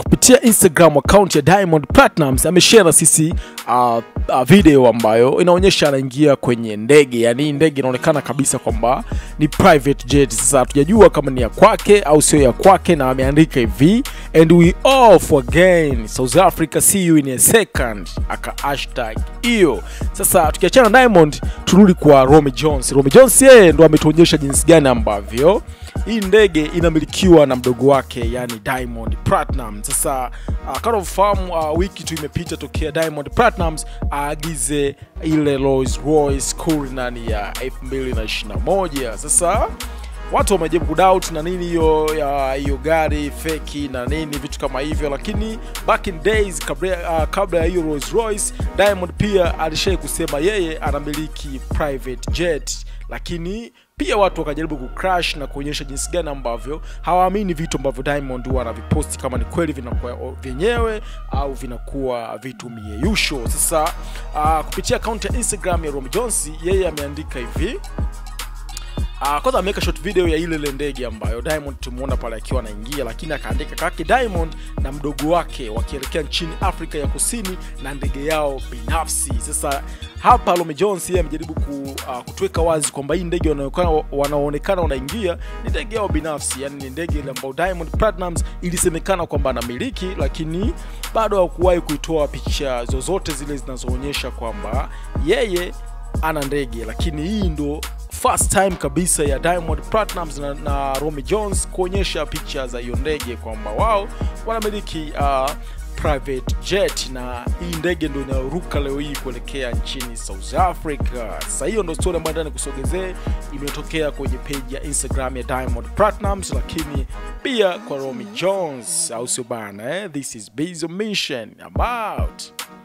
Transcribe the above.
kupitia Instagram account ya Diamond Platnumz ameshare na sisi uh, uh, video ambayo inaonyesha anaingia kwenye ndege, yani hii ndege inaonekana kabisa kwamba ni private jet. Sasa hatujajua kama ni ya kwake au sio ya kwake, na ameandika hivi and we off again South Africa see you in a second, aka hashtag hiyo. Sasa tukiachana na Diamond, turudi kwa Romy Jones. Romy Jones yeye ndo ametuonyesha jinsi gani ambavyo hii ndege inamilikiwa na mdogo wake yani Diamond Platinum. Sasa uh, kama ufahamu uh, wiki tu imepita tokea Diamond Platnumz aagize ile Rolls Royce Cullinan ya 2021. Sasa watu wamejaribu kudoubt na nini hiyo ya hiyo gari feki na nini vitu kama hivyo, lakini back in days kabla, uh, kabla ya hiyo Rolls Royce Diamond pia alishai kusema yeye anamiliki private jet, lakini pia watu wakajaribu kucrash na kuonyesha jinsi gani ambavyo hawaamini vitu ambavyo Diamond huwa anaviposti kama ni kweli vinakuwa vyenyewe au vinakuwa vitu mieyusho. Sasa uh, kupitia akaunti ya Instagram ya Romy Jones, yeye ameandika hivi Uh, kwanza ameweka short video ya ile ile ndege ambayo Diamond tumuona pale akiwa anaingia, lakini akaandika kake Diamond na mdogo wake wakielekea nchini Afrika ya Kusini na ndege yao binafsi. Sasa hapa Romy Jones yeye amejaribu ku, uh, kutuweka wazi kwamba hii ndege wanaonekana wanaonekana wanaingia ni ndege yao binafsi, yani ni ndege ile ambayo Diamond Platnumz ilisemekana kwamba anamiliki, lakini bado hakuwahi kuitoa picha zozote zile zinazoonyesha kwamba yeye ana ndege, lakini hii ndo first time kabisa ya Diamond Platnumz na, na Romy Jones kuonyesha picha za hiyo ndege kwamba wao wanamiliki uh, private jet na hii ndege ndo inayoruka leo hii kuelekea nchini South Africa. Sasa hiyo ndo story ambayo ndani kusogezee imetokea kwenye page ya Instagram ya Diamond Platnumz, lakini pia kwa Romy Jones, au sio bana eh? This is Bizzo Mission. I'm out.